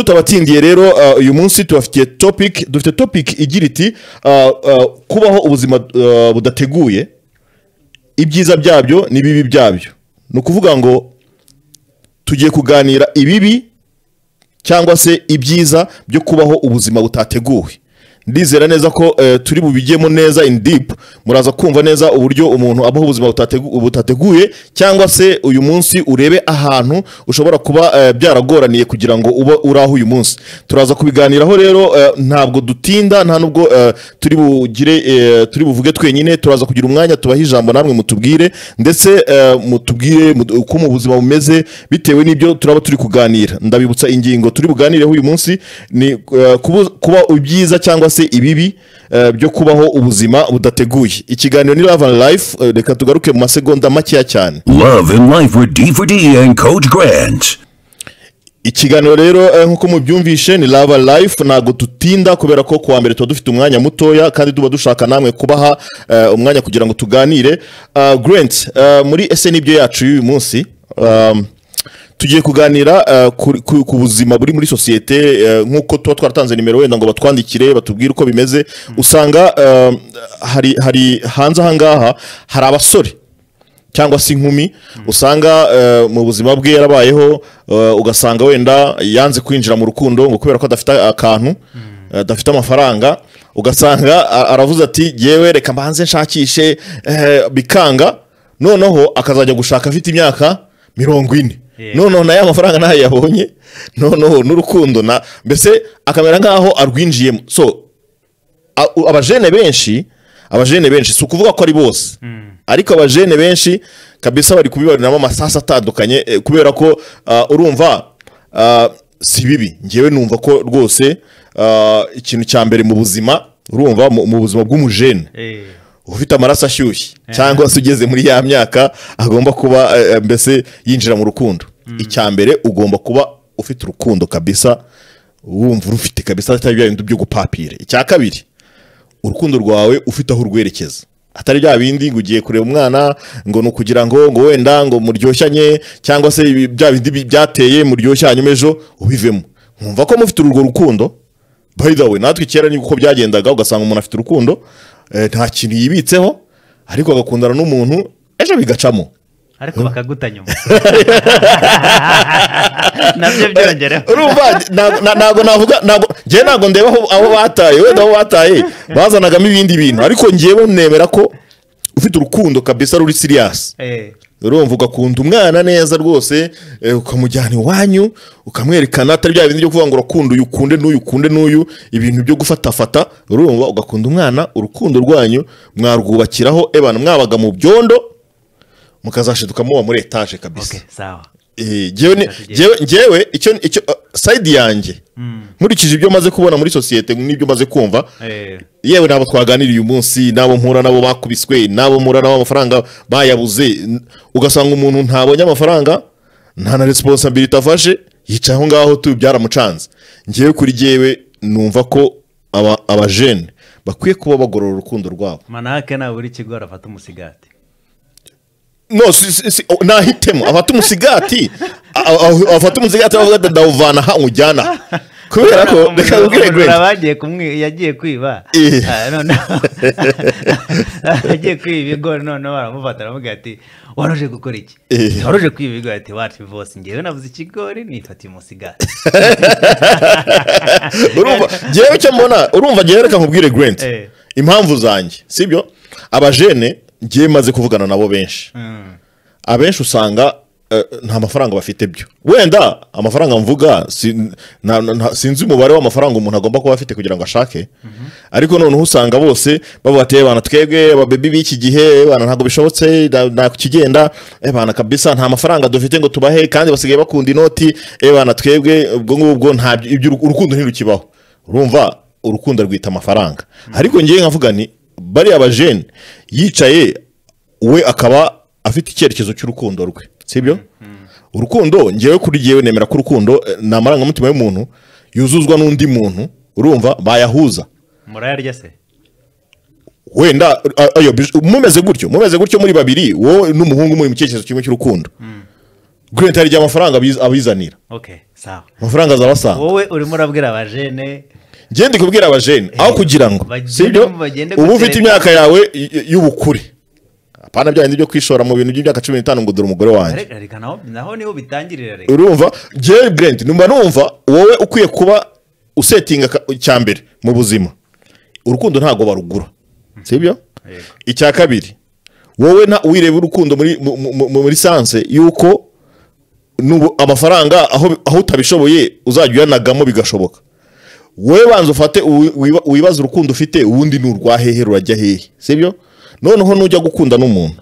tutabatsindiye rero uh, uyu munsi tubafitiye topic dufite topic igira iti uh, uh, kubaho ubuzima uh, budateguye ibyiza byabyo n'ibibi byabyo ni ukuvuga ngo tugiye kuganira ibibi cyangwa se ibyiza byo kubaho ubuzima butateguwe ndizera neza ko eh, turi bubigemo neza in deep muraza kumva neza uburyo umuntu abaho ubuzima butategu- butateguye cyangwa se uyu munsi urebe ahantu ushobora kuba eh, byaragoraniye kugira ngo ube uri aho uyu munsi turaza kubiganiraho rero eh, ntabwo dutinda nta nubwo eh, turi bugire eh, turi buvuge twenyine turaza kugira umwanya tubahe ijambo namwe mutubwire ndetse eh, mutubwire mut- uko mu buzima bumeze bitewe n'ibyo turaba turi kuganira ndabibutsa ingingo turi buganireho uyu munsi ni eh, kubu- kuba ibyiza cyangwa se ibibi eh, byo kubaho ubuzima budateguye ikiganiro ni love and life eh, reka tugaruke mu masegonda makeya cyane Love and Life with D4D and Coach Grant. ikiganiro rero eh, nk'uko mubyumvishe ni lava life ntabwo dutinda kubera ko kuwa mbere tuba dufite umwanya mutoya kandi tuba dushaka namwe kubaha eh, umwanya kugira ngo tuganire Ah, grant eh, muri ese n'ibyo yacu y'uyu munsi um, tugiye kuganira eh, ku- ku ku buzima buri muri sosiyete eh, nk'uko tuba twaratanze nimero wenda ngo batwandikire batubwire uko bimeze usanga eh, hari hari hanze ahangaha hari abasore cyangwa se inkumi usanga eh, mu buzima bwe yarabayeho eh, ugasanga wenda yanze kwinjira mu rukundo ngo kubera ko adafite akantu eh, adafite amafaranga ugasanga a- aravuze ati yewe reka mbanze nshakishe eh, bikanga noneho akazajya gushaka afite imyaka mirongo ine Yeah. noneho na ya mafaranga ntayo yabonye noneho n'urukundo na mbese akamera nk'aho arwinjiyemo so a- u- abajene benshi abajene benshi si ukuvuga ko ari bose ariko abajene benshi kabisa bari kubibariramo amasasa atandukanye eh, kubera ko ah, urumva ah, si bibi ngewe numva ko rwose ah, ikintu cya mbere mu buzima urumva mu mu buzima bw'umujene Eh, ufite amaraso ashyushye cyangwa se ugeze muri ya myaka agomba kuba eh, eh, mbese yinjira mu rukundo icya mbere ugomba kuba ufite urukundo kabisa wumva urufite kabisa atari bya bindi byo gupapira icya kabiri urukundo rwawe ufite aho urwerekeza atari bya bindi ngo ugiye kureba umwana ngo ni ukugira ngo ngo wenda ngo muryoshanye cyangwa se ibi- bya bindi bi- byateye muryoshye hanyuma ejo ubivemo nkumva ko mufite urwo rukundo by the way natwe kera ni uko byagendaga ugasanga umuntu afite urukundo eh, nta kintu yibitseho ariko agakundana n'umuntu ejo bigacamo ariko bakaguta nyuma nabyo byongereho urumva ntago- na- ntago navuga ntago njyewe ntabwo ndeba aho- aho bataye wenda aho bataye bazanagamo ibindi bintu ariko njyewe nemera ko ufite urukundo kabisa ruri siriyasi Eh, urumva ugakunda umwana neza rwose eh, ukamujyana iwanyu ukamwerekana atari bya bintu byo kuvuga ngo urakunda uyu ukunde n'uyu ukunde n'uyu ibintu byo gufatafata urumva ugakunda umwana urukundo rwanyu mwarwubakiraho ebana mwabaga mu byondo mukazashiduka muba muri etaje kabisa okay, sawa Eh, jewe ni- Tugiye. jewe jewe icyo icyo uh, side yanjye nkurikije ibyo maze kubona muri sosiyete n'ibyo maze kumva Eh, yewe nabo twaganiriye uyu munsi nabo mpura nabo bakubiswe nabo mpura nabo amafaranga bayabuze n- ugasanga umuntu ntabonye amafaranga nta na resiponsabiriti afashe yicaye aho ngaho tu byaramucanze ngewe kuri jewe numva ko aba- abajene bakwiye kuba bagorora urukundo rwabo manake nta buri kigo arafata umusigati no si, si, si, o- nahitemo afata umusigati a- a- afata umusigati aravuga ati ndawuvana aha nkujyana aha." kubera ko reka nkubwire Umujura Greg, bagiye kumwi yagiye kwiba Eh. Ah, noneho yagiye kwiba ibigo noneho baramufata baramubwira ati wari uje gukora iki Eh. wari uje kwiba ibigo ati wati bose ngewe navuze ikigori nitwa timusigati urumva ngewe icyo mbona urumva ngewe reka nkubwire grant Eh. impamvu zanjye sibyo abajene ngewe maze kuvugana nabo benshi abenshi usanga eh, nta mafaranga bafite byo wenda amafaranga mvuga si- nta- nta- sinzi umubare w'amafaranga umuntu agomba kuba afite kugira ngo ashake ariko noneho usanga bose bavuga ati "Eh, bana twebwe ababebi b'iki gihe bana ntabwo bishobotse nta- nta kikigenda eh, bana kabisa nta mafaranga dufite ngo tubahe kandi basigaye bakunda inoti eh, bana twebwe ubwo ngubwo nta ibyo urukundo ntirukibaho urumva urukundo rwita amafaranga ariko ngewe nkavuga ni bariya bajene yicaye we akaba afite icyerekezo cy'urukundo rwe sibyo urukundo ngewe kuri ngewe nemera ko urukundo eh, ni amarangamutima y'umuntu yuzuzwa n'undi muntu urumva bayahuza murayarya se wenda a- ayo bije- mumeze gutyo mumeze gutyo muri babiri wowe n'umuhungu muri mu cyerekezo kimwe cy'urukundo Grant hari igihe amafaranga abiz- abizanira okay sawa amafaranga azabasanga wowe urimo urabwira abajene ngende kubwira abajene aho kugira ngo bagende sibyo bagende uba ufite gutereta. imyaka yawe y- y- y'ubukure apana bya bindi byo kwishora mu bintu by'imyaka cumi n'itanu ngo dore umugore wanjye Ariko- ariko naho naho niho bitangirira reka urumva jewe brent numva numva wowe ukwiye kuba usetinga ka- icya mbere mu buzima urukundo ntabwo barugura sibyo Yego. icya kabiri wowe nta wireba urukundo muri mu- mu- mu- muri sanse yuko nubu- amafaranga aho aho utabishoboye uzajya uyanagamo bigashoboka wowe banza ufate uwi- wiba- wibaze urukundo ufite ubundi ni urwa hehe rurajya hehe sibyo noneho nujya gukunda n'umuntu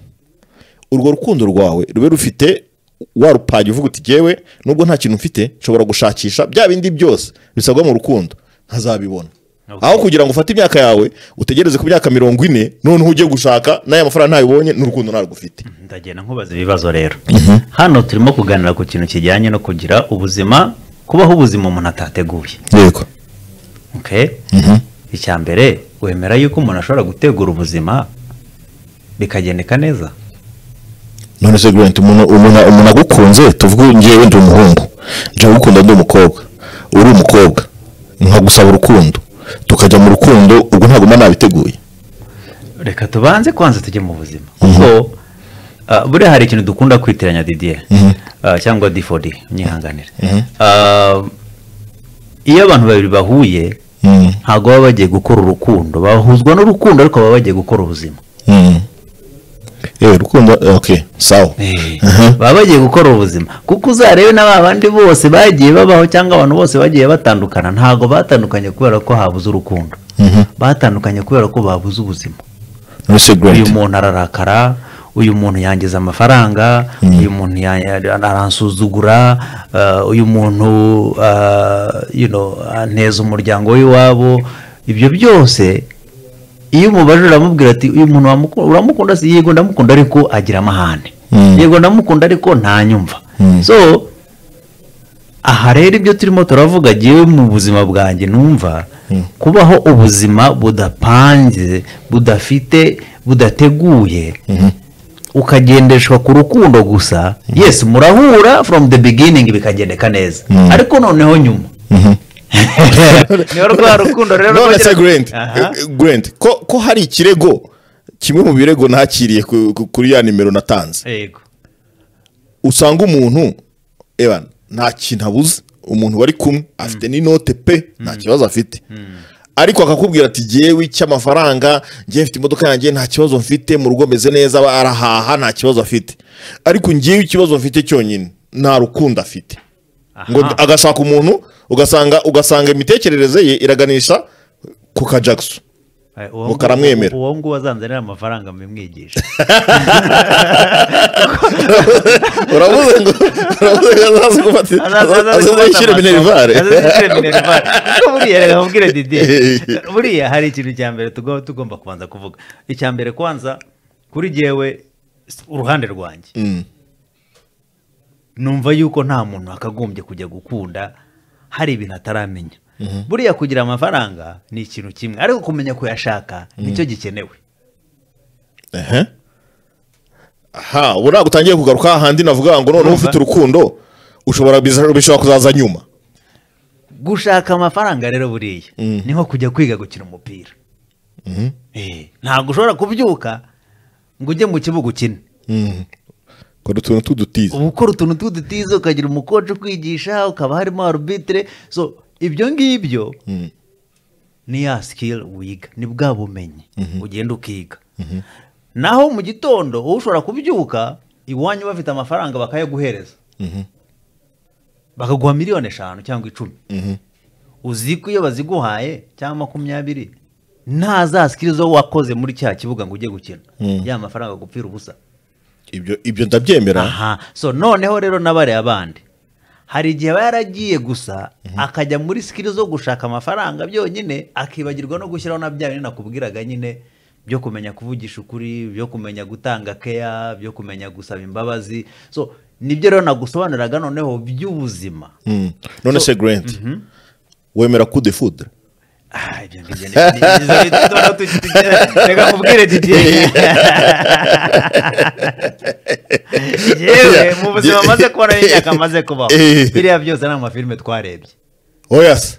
urwo rukundo rwawe rube rufite warupage uvuga uti jyewe nubwo nta kintu mfite nshobora gushakisha bya bindi byose bisabwa mu rukundo nkazabibona Okay. aho kugira ngo ufate imyaka yawe utegereze ku myaka mirongo ine noneho ujye gushaka n'aya mafaranga ntabibonye n'urukundo ntarwo ufite ndagenda nkubaza ibibazo rero hano turimo kuganira ku kintu kijyanye no kugira ubuzima kubaho ubuzima umuntu atateguye yego okay? icya mbere wemera yuko umuntu ashobora gutegura ubuzima bikagendeka neza none se Grant umuntu umuntu umuntu agukunze tuvuge ngewe ndi umuhungu njye ugukunda ndi umukobwa uri umukobwa nkagusaba urukundo tukajya mu rukundo ubwo ntabwo mba nabiteguye reka tubanze kwanza tujye mu buzima kuko ah, buriya hari ikintu dukunda kwitiranya didier Ah, cyangwa difodi nyihanganire Ah, iyo abantu babiri bahuye Mm, ntabwo baba bagiye gukora urukundo bahuzwa n'urukundo ariko baba bagiye gukora ubuzima mm. eh urukundo eh, okay sawa Aha. baba bagiye gukora ubuzima kuko uzarebe na ba bandi bose bagiye babaho cyangwa abantu bose bagiye batandukana ntabwo batandukanye kubera ko habuze urukundo batandukanye kubera ko babuze ubuzima none se Grant uyu muntu ararakara uyu muntu yangiza amafaranga uyu muntu ya- ya- aransuzugura uh, uyu muntu uh, you know, anteza umuryango w'iwabo ibyo byose iyo umubajije uramubwira ati uyu muntu wamuku- uramukunda si yego ndamukunda ariko agira amahane Mm. yego ndamukunda ariko ntanyumva so aha rero ibyo turimo turavuga jyewe mu buzima bwanjye numva kubaho ubuzima budapanze budafite budateguye ukagendeshwa ku rukundo gusa yes murahura from the beginning bikagendeka neza ariko noneho nyuma niho rwa rukundo rero none se rwongera- Grant Aha. eh, Grant ko ko hari ikirego kimwe mu birego nakiriye ku- ku- kuri ya nimero natanze Yego. usanga umuntu ewa nta kintu abuze umuntu bari kumwe afite n'inote pe nta kibazo afite ariko akakubwira ati jyewe icy'amafaranga njyewe mfite imodoka yanjye nta kibazo mfite mu rugo meze neza aba arahaha nta kibazo afite ariko njyewe ikibazo mfite cyonyine nta rukundo afite ngo Aha. agashaka umuntu ugasanga ugasanga imitekerereze ye iraganisha ku kajagso Eh, uwo nguwo- karamwemera. uwo nguwo azanzanira amafaranga mbimwigisha uravuze ngo uravuze ngo azaze gufata azaze gushyira minerivare buriya Eh. buriya hari ikintu cya mbere tugomba tugomba kubanza kuvuga icya mbere kwanza kuri jyewe s- uruhande rwanjye Mm. numva yuko nta muntu akagombye kujya gukunda hari ibintu ataramenya buriya kugira amafaranga ni ikintu kimwe ariko kumenya kuyashaka nicyo gikenewe Ehe. aha ubu ntabwo utangiye kugaruka hahandi navuga ngo noneho Urumva? ufite urukundo ushobora biza- bishobora kuzaza nyuma gushaka amafaranga rero buriya ni nko kujya kwiga gukina umupira Eh, ntabwo ushobora kubyuka ngo ujye mu kibuga ukine ukora utuntu tudutiza uba ukora utuntu tw'udutiza ukagira umukoci ukwigisha ukaba harimo arubitire so ibyo ngibyo ni ya sikili wiga ni bwa bumenyi ugenda ukiga naho mu gitondo wowe ushobora kubyuka iwanyu bafite amafaranga bakayaguhereza bakaguha miliyoni eshanu cyangwa icumi uzi ko iyo baziguhaye cyangwa makumyabiri nta za sikili zo wakoze muri cya kibuga ngo ujye gukina ya mafaranga agupfira ubusa ibyo ibyo ndabyemera aha so noneho rero n'abariya bandi hari igihe aba yaragiye gusa akajya muri sikili zo gushaka amafaranga byonyine akibagirwa no gushyiraho na bya bintu nakubwiraga nyine byo kumenya kuvugisha ukuri byo kumenya gutanga keya byo kumenya gusaba imbabazi so nibyo rero nagusobanuriraga noneho by'ubuzima Mm. none se grant wemera kude fudu Ah, ibyo ngibyo ni- ni- ni- ni- ni- tukigera- reka nkubwire didiye yewe mu buzima maze kubona n'imyaka maze kubaho Eh. biriya byose ni amafilime twarebye oyasi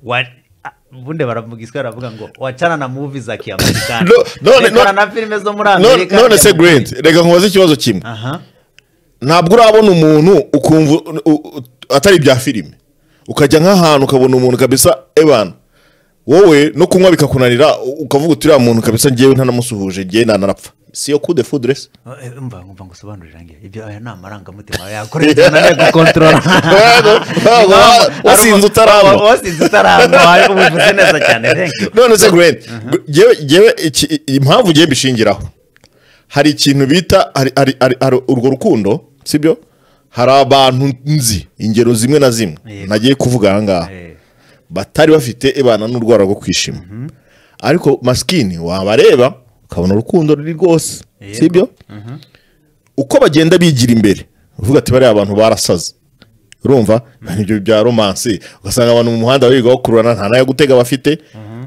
Wa- ah, ubundi baravuga isi baravuga ngo wacana na muvi za kiamerikani No- none- Rekora no- na filime zo muri None- amerika none se reka- Grant, reka nkubaze ikibazo kimwe aha ntabwo urabona umuntu ukumva u- u- atari ibya filime ukajya nk'ahantu ukabona umuntu kabisa ebana wowe no kunywa bikakunanira u- ukavuga uti uriya muntu kabisa ngewe ntanamusuhuje ngewe nanarapfa si yo kude fuduresi Eh, umva umva ngo usobanurire nge ibyo aya ni amarangamutima yakoresha nanone gukontorora Yego, yego, wasinze utarangwa. wasinze utarangwa ubivuze neza cyane thank you none se Grant, jyewe- jyewe iki- impamvu ngewe mbishingiraho hari ikintu bita hari- hari- hari- hari urwo rukundo sibyo hari abantu nzi ingero zimwe na zimwe Yego. nagiye kuvuga aha ngaha Eh, batari bafite ibana n'urwara rwo kwishima ariko masikini wabareba ukabona urukundo ruri rwose Yego. sibyo uko bagenda bigira imbere uvuga ati bariya abantu barasaze urumva ibyo bya romansi ugasanga abantu mu muhanda bigaho kururana nta nayo gutega bafite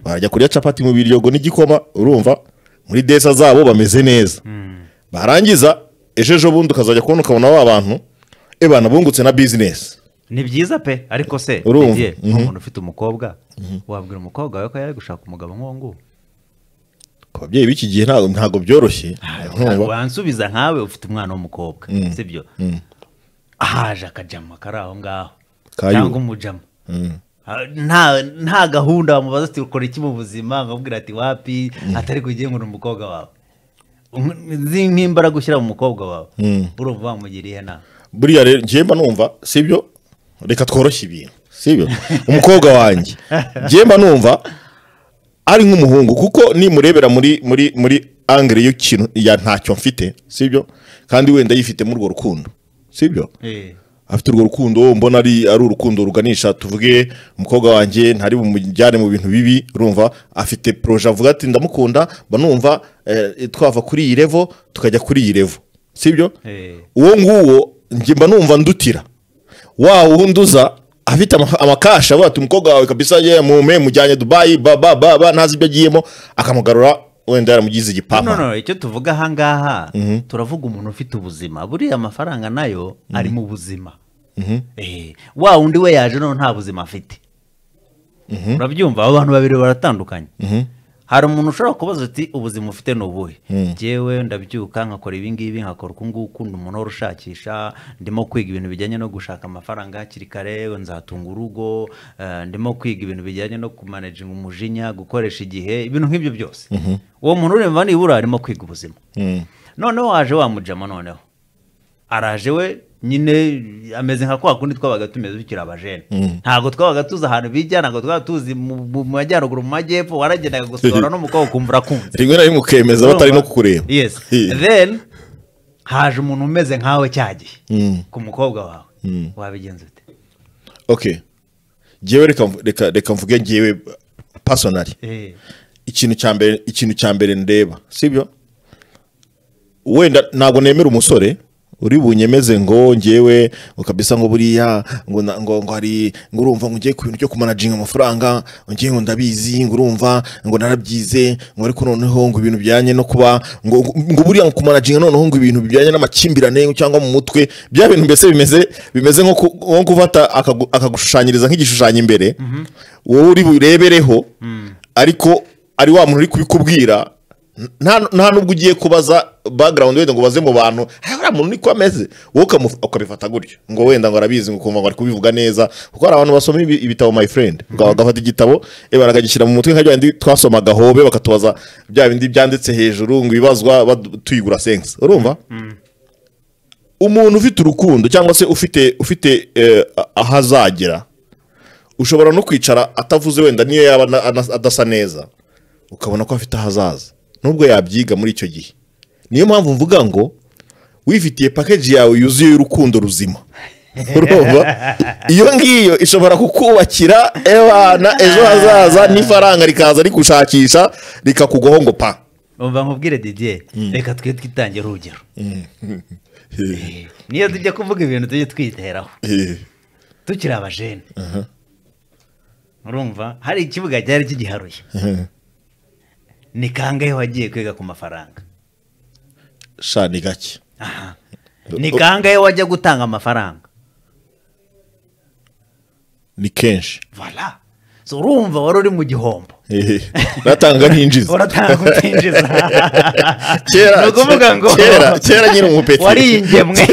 barajya kurya capati mu biryogo n'igikoma urumva muri desa zabo bameze neza barangiza ejo ejo bundi ukazajya kubona ukabona ba bantu ebana bungutse na bizinesi ni byiza pe ariko se Urumva, Didier, mhm. nk'umuntu ufite umukobwa wabwira umukobwa wawe ko yari gushaka umugabo nk'uwo nguwo ku babyeyi b'iki gihe ntabwo ntabwo byoroshye urumva wansubiza nkawe ufite umwana w'umukobwa sibyo ahaje akajama kari aho ngaho Kayuba. cyangwa umujama Ah, nta nta gahunda bamubaza ati ukora iki mu buzima nkabwira ati wapi atari kugiye ngo ni umukobwa wawe Um, nzi nk'imbaraga ushyira mu mukobwa wawe urumva wamugiriye inama buriya rero njyemba numva sibyo reka tworoshye ibintu sibyo umukobwa wanjye njyemba numva ari nk'umuhungu kuko nimurebera muri muri muri angere y'ikintu ya ntacyo mfite sibyo kandi wenda yifitemo urwo rukundo sibyo Eh, afite urwo rukundo mbona ari ari urukundo ruganisha tuvuge umukobwa wanjye ntari bumujyane mu bintu bibi urumva afite poroje avuga ati ndamukunda mba numva eh, twava kuri iyi revo tukajya kuri iyi revo sibyo Eh. uwo nguwo njye mba numva ndutira wa wundi uza afite ama- amakasha avuga ati umukobwa wawe kabisa ye mume mujyanye dubayi ba ba ba ba ntazi ibyo agiyemo akamugarura wenda yaramugize no igipapa no icyo tuvuga ahangaha turavuga umuntu ufite ubuzima buriya amafaranga nayo ari mu buzima Eh, wa wundi we yaje none nta buzima afite urabyumva abo bantu babiri baratandukanye hari umuntu ushobora kubaza uti ubuzima ufite ni ubuhe njyewe ndabyuka nkakora ibingibi nkakora uku nguku ndi umuntu uhora ushakisha ndimo kwiga ibintu bijyanye no gushaka amafaranga hakiri kare nzatunga urugo eh, ndimo kwiga ibintu bijyanye no kumanajinga umujinya gukoresha igihe ibintu nk'ibyo byose uwo muntu uremba nibura arimo kwiga ubuzima noneho waje wamujama noneho araje we nyine ameze nka kwa kundi twabaga tumeze tukiri abajene ntabwo twabaga tuzi ahantu bijya ntabwo twabaga tuzi mu mu- mu majyaruguru mu majyepfo waragendaga gusohora n'umukobwa ukumva urakunze rimwe na rimwe ukemeza batari no kukureba yes Eh. then haje umuntu umeze nkawe cya gihe ku mukobwa wawe wabigenza ute ok njyewe reka mvu- reka reka mvuge njyewe pasonari Eh, ikintu cya mbere ikintu cya mbere ndeba sibyo wenda ntabwo nemera umusore uri bunyemeze ngo ngewe ngo kabisa ngo buriya ngo na- ngo ngo hari ngo urumva ngo ngiye ku bintu byo kumanajinga amafaranga ngo ngiye ngo ndabizi ngo urumva ngo narabyize ngo ariko noneho ngo ibintu bijyanye no kuba ngo ngo- ngo buriya ngo kumanajinga noneho ngo ibintu bijyanye n'amakimbirane cyangwa mu mutwe bya bintu mbese bimeze bimeze nko ku- nko gufata akagu- akagushushanyiriza nk'igishushanyo imbere wowe uri burebereho ariko ari wa muntu uri kubikubwira nta nta nubwo ugiye kubaza background wenda ngo ubaze mu bantu "Ah, uriya muntu niko ameze wowe ukamu- ukabifata gutyo ngo wenda ngo arabizi ngo ukumva ngo ari kubivuga neza kuko hari abantu basoma ibi- ibitabo my friend Uga- bagafata igitabo eh, bakagishyira mu mutwe nka bya bindi twasomaga hobe bakatubaza bya bindi byanditse hejuru ngo ibibazwa badu- tuyigura sense urumva umuntu ufite urukundo cyangwa se ufite ufite eh, aho azagera ushobora no kwicara atavuze wenda niyo yaba ana- ana- adasa neza ukabona ko afite ahazaza nubwo yabyiga muri icyo gihe niyo mpamvu mvuga ngo wifitiye pakeji yawe yuzuye y'urukundo ruzima urumva iyo ngiyo ishobora kukubakira ebana ejo hazaza n'ifaranga rikaza rikushakisha rikakugwaho ngo pa umva nkubwire didier reka twe twitangire urugero Eh, niyo tujya kuvuga ibintu tujye twiteraho tukiri abajene urumva hari ikibuga cyari kigiharuye ni kangahe wagiye kwiga ku mafaranga sha ni gake aha ni kangahe wajya gutanga amafaranga ni kenshi vola So, urumva wari uri mu gihombo uratanga nkinjiza uratanga utinjiza kera ni ukuvuga ngo kera kera nyiri umupeti wari ingemwe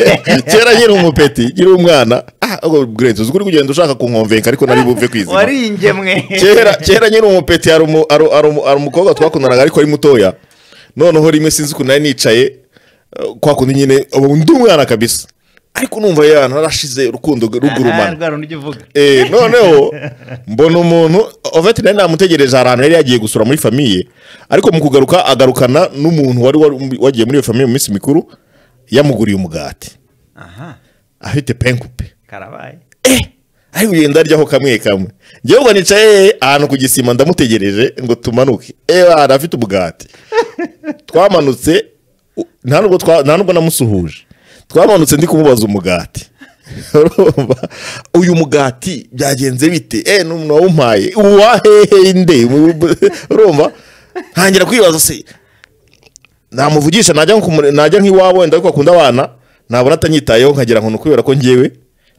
kera nyiri umupeti nyiri umwana ah ubwo Grace, uzi ko uri kugenda ushaka kunkomveka ariko nari buve kwizima wari ingemwe kera kera nyiri umupeti hari umu- hari- hari umu- hari umukobwa twakundanaga ariko ari mutoya noneho rimwe sinzi ukuntu nari nicaye eh, kwa kundi nyine ubu ndi umwana kabisa ariko numva yana narashize urukundo Aha, rugurumana rwa rundi ujya uvuga Eh, noneho mbona umuntu oveti nari namutegereje ahantu yari yagiye gusura muri famiye ariko mu kugaruka agarukana n'umuntu wari wari wagiye muri iyo famiye mu minsi mikuru yamuguriye umugati aha afite penkupe karabaye ari kugenda aryaho kamwe kamwe njyewe ubwo nicaye ahantu ku gisima ndamutegereje ngo tumanuke ewa arafite umugati twamanutse u- nta nubwo twa- nta nubwo namusuhuje twamanutse ndi kumubaza umugati Urumva? uyu mugati byagenze bite eh n'umuntu wawumpaye uwahehe nde urumva ntangira kwibaza se namuvugisha najya nko kumure- najya nk'iwabo wenda ariko akunda abana nabona atanyitayeho nkagira ngo ni ukubera ko njyewe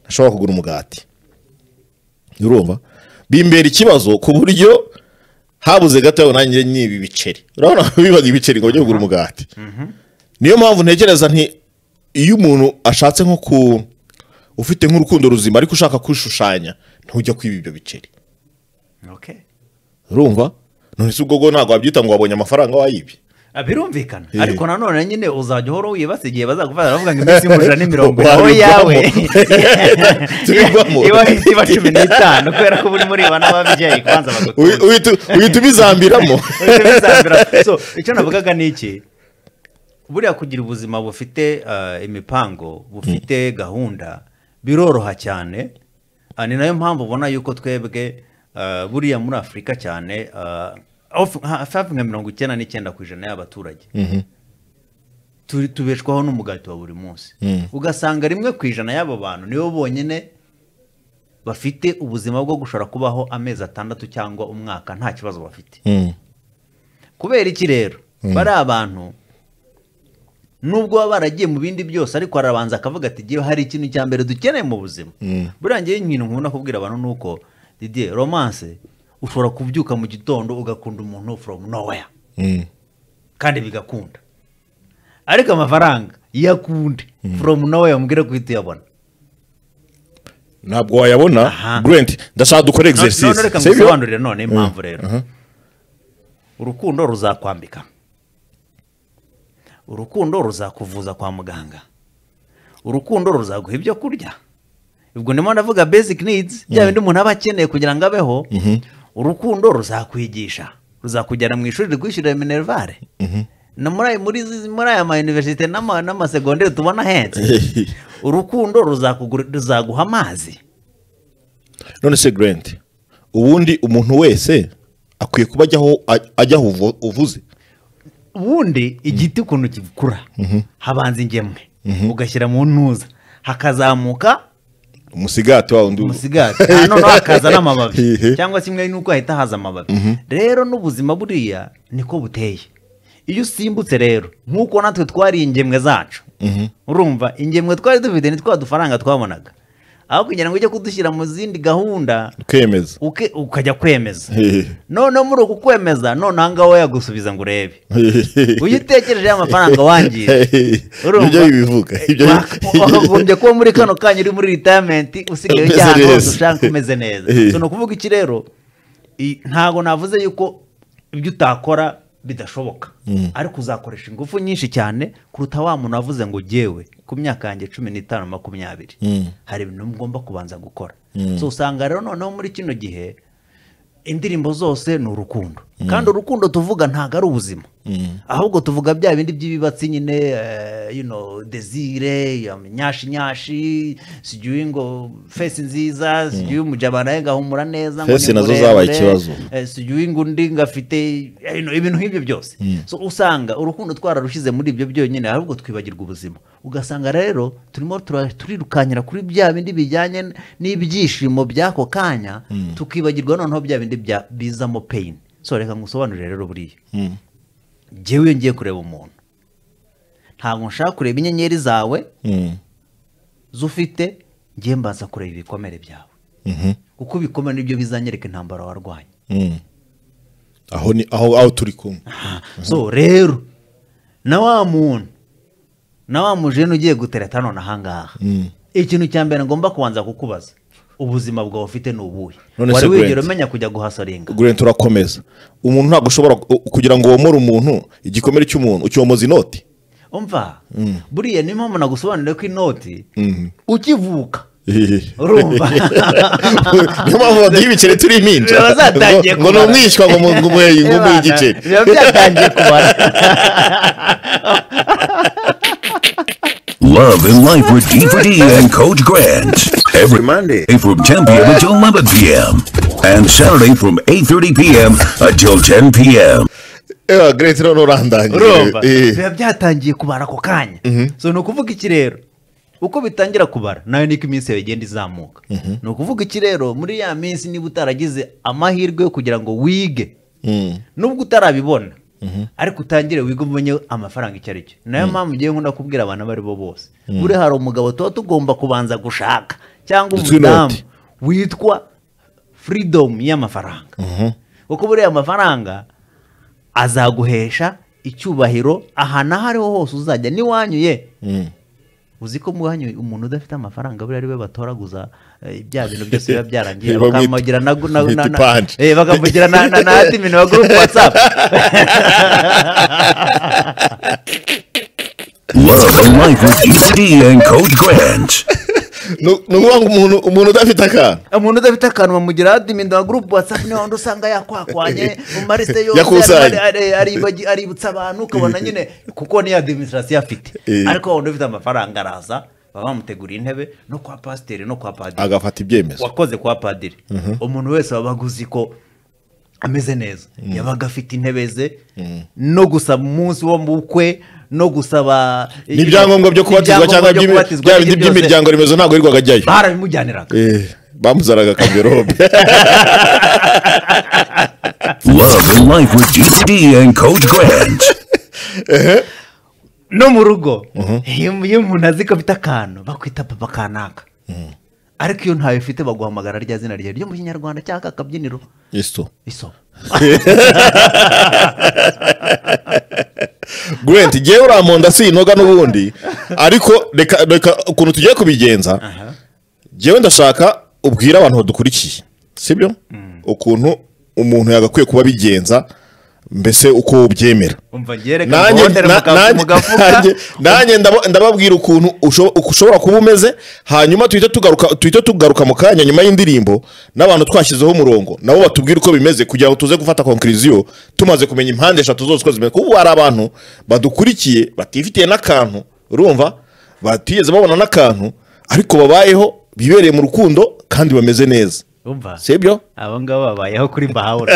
ntashobora kugura umugati urumva bimbera ikibazo ku buryo habuze gato nanjye n'ibi biceri urabona bibaga ibiceri ngo bajye kugura umugati niyo mpamvu ntekereza nti iyo umuntu ashatse nko ku ufite nk'urukundo ruzima ariko ushaka kwishushanya ntujya kwiba ibyo biceri okay urumva none se ubwo bwo ntabwo wabyita ngo wabonye amafaranga wayibye Ah, birumvikana Eh. ariko nanone nyine uzajya uhora wibasa igihe bazagufata baravuga ngo iminsi y'umuriro ni mirongo Wabivamo. nawe yawe Tubivamo. iba iba cumi n'itanu kubera ko uba urimo ureba n'ababyeyi kubanza Uhi- bagatura uhitu- uhita ubizambiramo so icyo navugaga ni iki buriya kugira ubuzima bufite eh, imipango bufite gahunda biroroha cyane Ah, ni nayo mpamvu ubona yuko twebwe eh, buriya muri afurika cyane eh, of- hafi hafi nka mirongo icyenda n'icyenda ku ijana y'abaturage turi- tubeshwaho n'umugati wa buri munsi ugasanga rimwe ku ijana y'abo bantu nibo bonyine bafite ubuzima bwo gushobora kubaho amezi atandatu cyangwa umwaka nta kibazo bafite Mm, kubera iki rero bari abantu nubwo baba baragiye mu bindi byose ariko arabanza akavuga ati "Jyewe hari ikintu cya mbere dukeneye mu buzima buriya ngewe ikintu nkunda kubwira abantu ni uko didier romance ushobora kubyuka mu gitondo ugakunda umuntu from nowhere mm, kandi bigakunda ariko amafaranga iyo akunde from nowhere mubwire ko uhita uyabona ntabwo wayabona Aha. Brent ndashaka dukore No- none exercise reka sibyo? ngusobanurire none impamvu rero urukundo ruzakwambika urukundo ruzakuvuza kwa muganga urukundo ruzaguha ibyo kurya ubwo ndimo ndavuga basic needs bya bindi umuntu aba akeneye kugira ngo abeho urukundo ruzakwigisha ruzakujyana mu ishuri rikwishyurira minerivare na muri ayo- muri izi- muri aya mayuniverisite n'ama- n'amasegonderi tubona ahenze urukundo ruzakugura- ruzaguha amazi none se Grant ubundi umuntu wese akwiye kuba ajyaho aj- ajyaho uvu- uvuze ubundi igiti ukuntu gikura habanza ingemwe ugashyira mu ntuza hakazamuka umusigati wa wundi umusigati Ah, noneho hakaza n'amababi Hehe. cyangwa kimwe n'uko hahita haza amababi rero n'ubuzima buriya niko buteye iyo usimbutse rero nk'uko natwe twari ingemwe zacu urumva ingemwe twari dufite ni twa dufaranga twabonaga aho kugira ngo ujye kudushyira mu zindi gahunda kwemeza uke- ukajya kwemeza Hehe. noneho muri uku kwemeza noneho aha ngaha yagusubiza ngo urebe uyu utekereje y'amafaranga wangiye Urumva? ibyo bibivuga ibyo wakagombye kuba muri kano kanya uri muri ritayimenti usigaye Umeze ujya ahantu hose neza. ushaka umeze neza Eh. so ni ukuvuga iki rero i- ntabwo navuze yuko ibyo utakora bidashoboka ariko uzakoresha ingufu nyinshi cyane kuruta wa muntu wavuze ngo jyewe ku myaka yanjye cumi n'itanu makumyabiri hari ibintu ngomba kubanza gukora so usanga rero noneho muri kino gihe indirimbo zose ni urukundo kandi urukundo tuvuga ntabwo ari ubuzima ahubwo tuvuga bya bindi by'ibibatsi nyine eh, you know, desire ya nyashi nyashi sigiye ngo fesi nziza sigiye umujabana ye ngahumura neza ngo Fesi ni nazo zabaye muremure, ikibazo. eh, sigiye ngo undi ngafite eh, you know, ibintu nk'ibyo byose so usanga urukundo twararushyize muri ibyo byonyine ahubwo twibagirwa ubuzima ugasanga rero turimo tura- turirukankira kuri bya bindi bijyanye n'ibyishimo by'ako kanya tukibagirwa noneho bya bindi bya- bizamo peyini so reka ngusobanurire rero buriya njyewe iyo ngiye kureba umuntu ntabwo nshaka kureba inyenyeri zawe zufite ngiye mbaza kureba ibikomere byawe kuko ibikomere nibyo bizanyereka intambara warwanya aho ni aho aho turi kumwe so rero na wa muntu na wa mujene ugiye gutereta none ahangaha ikintu cya mbere ngomba kubanza kukubaza ubuzima bwawe ufite ni ubuhe None se wari wigera Brent? umenya kujya guhasoringa gure turakomeza umuntu ntabwo ushobora ku- kugira ngo womore umuntu igikomere cy'umuntu ucyomoza inoti umva buriya niyo mpamvu nagusobanurire ko inoti ukivuka urumva niyo mpamvu baduha ibiceri turi impinja Biba zatangiye ngo ngo ni kumara. umwishywa ngo mu- ngo umuhe- ngo umuhe igiceri biba byatangiye kubara Love and Life with DVD and Coach Grant. Every Monday from 10 p.m. until 11 p.m. And Saturday from 8.30 p.m. until 10 p.m. ewa geretse none urandangije urumva Eh. biba byatangiye kubara ako kanya so ni ukuvuga iki rero uko bitangira kubara nayo niko iminsi yawe igenda izamuka ni ukuvuga iki rero muri ya minsi niba utaragize amahirwe yo kugira ngo wige nubwo utarabibona ariko utangire wige umenye amafaranga icyo ari cyo nayo mpamvu ngiye nkunda kubwira abantu abo ari bo bose buri hari umugabo tuba tugomba kubanza gushaka cyangwa Ndetse umudamu inoti. witwa freedom y'amafaranga kuko buriya amafaranga azaguhesha icyubahiro ahantu aho ariho hose uzajya n'iwanyu ye uzi ko mu wanyu umuntu udafite amafaranga buriya ari we batoraguza eh, bya bintu byose biba byarangiye Bamwita- bakamugira na na- bamwita na- na- ipanji. eh, bakamugira na na na admin wa group whatsapp Love and Life with DVD and Coach Grant. ni ni ukuvuga ngo umuntu umuntu udafite akantu umuntu udafite akantu bamugira admin wa group whatsapp niyo wundi usanga yakwakwanye mu marisite yose Yakusanye. ari- ari- aribagi- aributsa abantu ukabona nyine kuko niyo adiminisitirasiyo afite Eh. ariko wa wundi ufite amafaranga araza baba bamuteguriye intebe no kwa pasiteri no kwa padiri agafata ibyemezo wakoze kwa padiri umuntu wese wabaga uzi ko ameze neza yabaga afite intebe ze no gusaba umunsi wo mu bukwe no gusaba n'ibyangombwa byo kubatizwa cyangwa ibyangombwa byo by'imi- kubatizwa, bya ibyo bindi byose by'imiryango remezo ntabwo yirirwaga ajyayo barabimujyaniraga Eh, bamuzanaga akaverobe Love and Life with DVD and Coach Grant. no mu rugo iyo iyo umuntu azi ko afite akantu bakwita papa kanaka ariko iyo ntawe ufite baguhamagara rya zina rye ryo mu kinyarwanda cyangwa akabyiniro isto isomo Grant ngewe uramponda sinoga n'ubundi ariko reka reka ukuntu tugiye kubigenza ngewe ndashaka ubwira abantu badukurikiye sibyo ukuntu umuntu yagakwiye kuba abigenza mbese uko ubyemera umva ngereka nanjye na- nanjye- nanjye- nanjye ndabo- ndababwira ukuntu usho- uko ushobora kuba umeze hanyuma tuhite tugaruka tuhite tugaruka mu kanya nyuma y'indirimbo n'abantu twashyizeho umurongo nabo batubwire uko bimeze kugira ngo tuze gufata konkiriziyo tumaze kumenya impande eshatu zose uko zimeze kuko ubu hari abantu badukurikiye batifitiye n'akantu urumva batigeze babona n'akantu ariko babayeho bibereye mu rukundo kandi bameze neza umva si ibyo abo ngabo babayeho kuri bahawura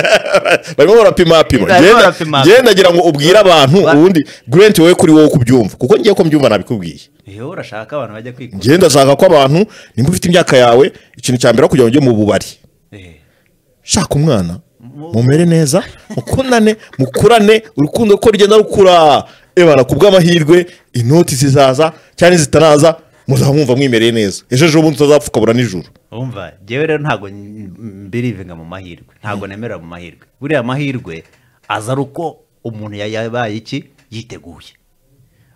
barimo barapimapima Barimo Ngenda- barapimapima. ngenda nagira ngo ubwire abantu Ba- ubundi grant wowe kuri wowe kubyumva kuko ngiye ko mbyumva nabikubwiye iyo urashaka abantu bajya kwikura ngenda ndashaka ko abantu nimba ufite imyaka yawe ikintu cya mbere aho kugira ngo ujye mu bubari Eh. shaka umwana mumere neza mukundane mukurane urukundo ko rugenda rukura ebana ku bw'amahirwe inoti zizaza cyane zitanaza muzaba mwumva mwimereye neza ejo ejo bundi utazapfa ukabura nijoro umva njyewe rero ntabwo mbirivinga mu mahirwe ntabwo nemera mu mahirwe buriya amahirwe aza ari uko umuntu ya- yabaye iki yiteguye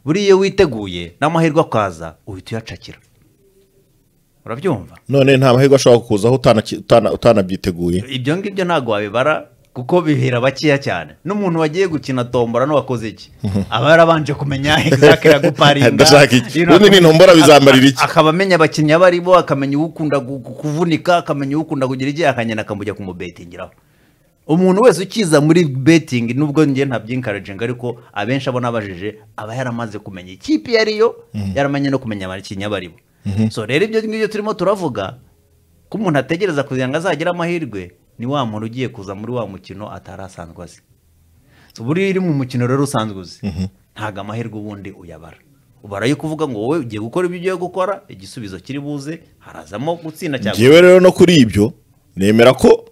buriya iyo witeguye n'amahirwe akaza uhita uyacakira urabyumva none nta mahirwe ashobora kukuzaho utanaki- utana- utanabyiteguye ibyo ngibyo ntabwo wabibara kuko bihera bakeya cyane n'umuntu wagiye gukina tombora n'uwakoze iki aba yarabanje kumenya egizakire aguparinga Ndashaka iki? Ubundi ni intombora bizambarira iki? akaba amenya abakinnyi abo aribo akamenya uwukunda gu- gu- kuvunika akamenya uwukunda kugira igihe akagenda akamujya kumubetingiraho umuntu wese ukiza muri betingi nubwo njye ntabyinkarajinga ariko abenshi abo nabajije aba yaramaze kumenya ikipe iyo ariyo yaramanye no kumenya abakinnyi baribo so rero ibyo ngibyo turimo turavuga ko umuntu ategereza kugira ngo azagire amahirwe ni wa muntu ugiye kuza muri wa mukino atari asanzwe azi So, buriya iri mu mukino rero usanzwe uzi ntabwo amahirwe ubundi uyabara ubarayo kuvuga ngo wowe ugiye gukora ibyo ugiye gukora igisubizo kiri buze harazamo gutsinda cyangwa ngewe rero no kuri ibyo nemera ko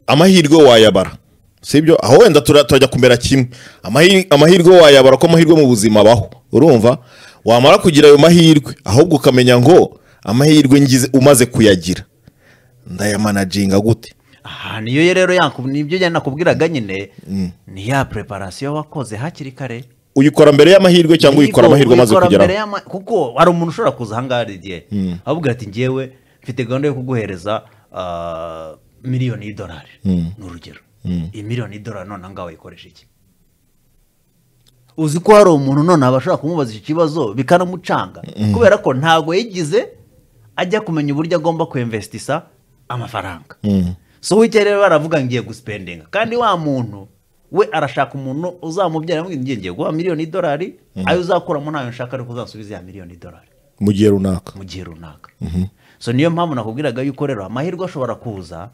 amahirwe wayabara si ibyo aho wenda tura- turajya kumera kimwe Amahi- amahirwe wayabara ko amahirwe mu buzima abaho urumva wamara kugira ayo mahirwe ahubwo ukamenya ngo amahirwe ngize umaze kuyagira ndayamanaginga gute aha niyo rero yaku- nibyo njye nakubwiraga nyine ni ya preparasiyo wakoze hakiri kare uyikora mbere y'amahirwe cyangwa uyikora amahirwe amaze Uyikora mbere kugeraho y'ama- kuko hari umuntu ushobora kuza ahangaha hari igihe avuga ati ngewe mfite gahunda yo kuguhereza ah, miliyoni y'idolari ni urugero iyi miliyoni y'idolari none ahangaha wayikoresha iki uzi ko hari umuntu none abashobora kumubaza iki kibazo bikanamucanga kubera ko ntabwo yigize ajya kumenya uburyo agomba kwemvesitisa amafaranga so wicyo rero baravuga ngo ngiye gusipendinga kandi wa muntu we arashaka umuntu uzamubyara amubwira ngiye ngiye guha miliyoni y'idolari ayo uzakuramo ntayo nshaka ariko uzansubize ya miliyoni y'idolari mu gihe runaka mu gihe runaka so niyo mpamvu nakubwiraga yuko rero amahirwe ashobora kuza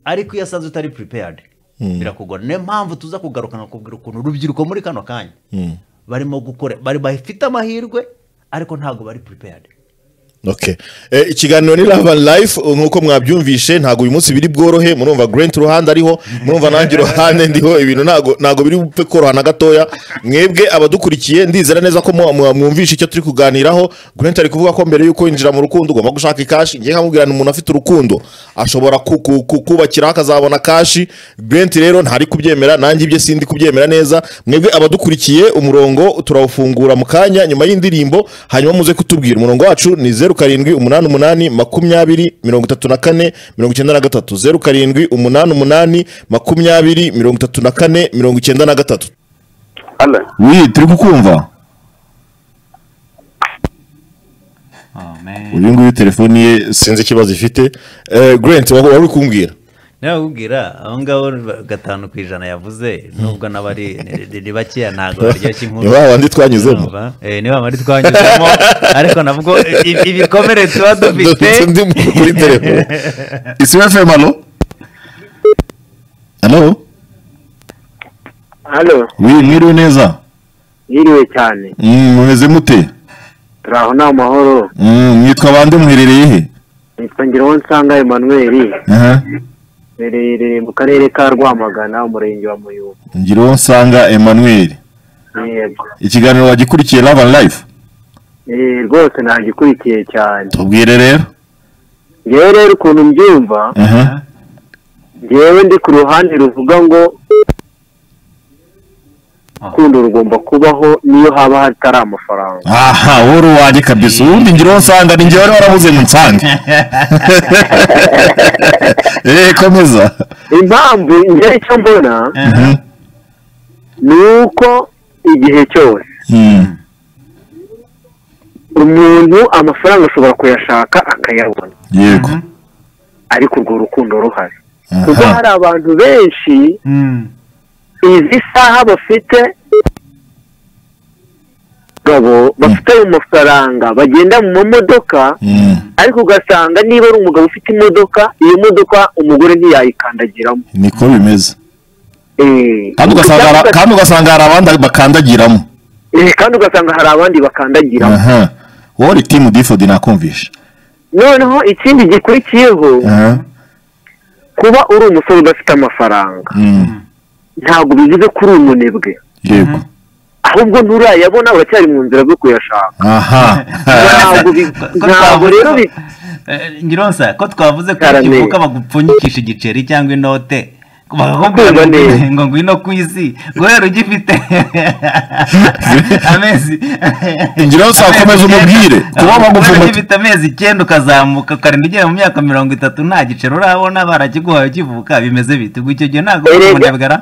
ariko iyo asaze utari prepared birakugora niyo mpamvu tuza kugaruka nkakubwira ukuntu urubyiruko muri kano kanya barimo gukora bari bafite amahirwe ariko ntabwo bari prepared Okay. Eh, ikiganiro ni Love and Life uh, nkuko mwabyumvishe ntago uyu munsi biri bworohe murumva Grant ruhande ariho murumva nanjye ruhande ndiho ibintu ntago ntago biri bupfe koroha na gatoya mwebwe abadukurikiye ndizera neza ko mwa- mwa- mwumvishe icyo turi kuganiraho Grant ari kuvuga ko mbere yuko yinjira mu rukundo ugomba gushaka ikashi ngiye nkamubwira ni umuntu afite urukundo ashobora ku- ku- ku- kubakiraho akazabona kashi Grant rero ntari kubyemera nanjye ibye sindi kubyemera neza mwebwe abadukurikiye umurongo turawufungura mu kanya nyuma y'indirimbo hanyuma muze kutubwira umurongo wacu ni zeru karindwi umunani umunani makumyabiri mirongo itatu na kane mirongo icyenda na gatatu zeru karindwi umunani umunani makumyabiri mirongo itatu na kane mirongo icyenda na gatatu Halo, wi turi kukumva uyu nguyu telefoni ye sinzi ikibazo ifite Eh, Grant wari wari uri kumbwira nakubwira abo ngabo gatanu ku ijana yavuze nubwo n'abari ni- ni bakeya ntabwo baryoshye inkuru ni wa wandi twanyuzemo Urumva? Eh, ni wa bari twanyuzemo ariko navuga i- ibikomere tuba dufite dufite undi muntu kuri telefone isi fm alo alo halo, wi mwiriwe neza yiriwe cyane. Mm, mumeze mute Turi aho nta mahoro. Mm, mwitwa bande muherereye he Nitwa Ngiraho Nsanga Emmanuel, Aha. ruherereye mu karere ka Rwamagana, umurenge wa Muyumbu. ngiriho nsanga emmanuel Yego. ikiganiro wagikurikiye love and life Eh, rwose nagikurikiye cyane. tubwire rero Ngewe rero ukuntu mbyumva, Aha. ngewe ndi ku ruhande ruvuga ngo urukundo rugomba kubaho niyo haba hatari amafaranga. aha wowe uri wanjye kabisa ubundi ngiriho nsanga ni njyewe wari warabuze mu nsange eee komeza Impamvu ngewe icyo mbona Mhm. ni uko igihe cyose Mm. umuntu amafaranga ashobora kuyashaka akayabona yego ariko urwo rukundo ruhari kuko Aha. hari abantu benshi izi saha bafite gabo bafite ayo mafaranga bagenda mu mamodoka Mm. ariko ugasanga niba ari umugabo ufite imodoka iyo modoka umugore ntiyayikandagiramo niko bimeze Eh, kandi ugasanga hari- ugasanga- kandi ugasanga hari abandi bakandagiramo eh, kandi ugasanga hari abandi bakandagiramo aha wowe uri timu difodi nakumvisha noneho ikindi gikurikiyeho aha kuba uri umusore udafite amafaranga Mm. ntabwo bivuze ko uri umunebwe yego ahubwo nturayabona uracyari mu nzira zo kuyashaka aha ntabwo bi- ntabwo rero bi- ngironsa ko twavuze ko Karame. ukivuka bagupfunyikisha igiceri cyangwa inote bakakubwira Ndumva ngo neza. ngo ngwino ku isi guhera ugifite amezi Ngira ngo uzakomeze umubwire, kuba bagupfunyika- Guhera ugifite amezi icyenda ukazamuka ukarinda ugera mu myaka mirongo itatu nta giceri urabona barakiguhaye ukivuka bimeze bite ubwo icyo gihe ntabwo Erega. umunebwara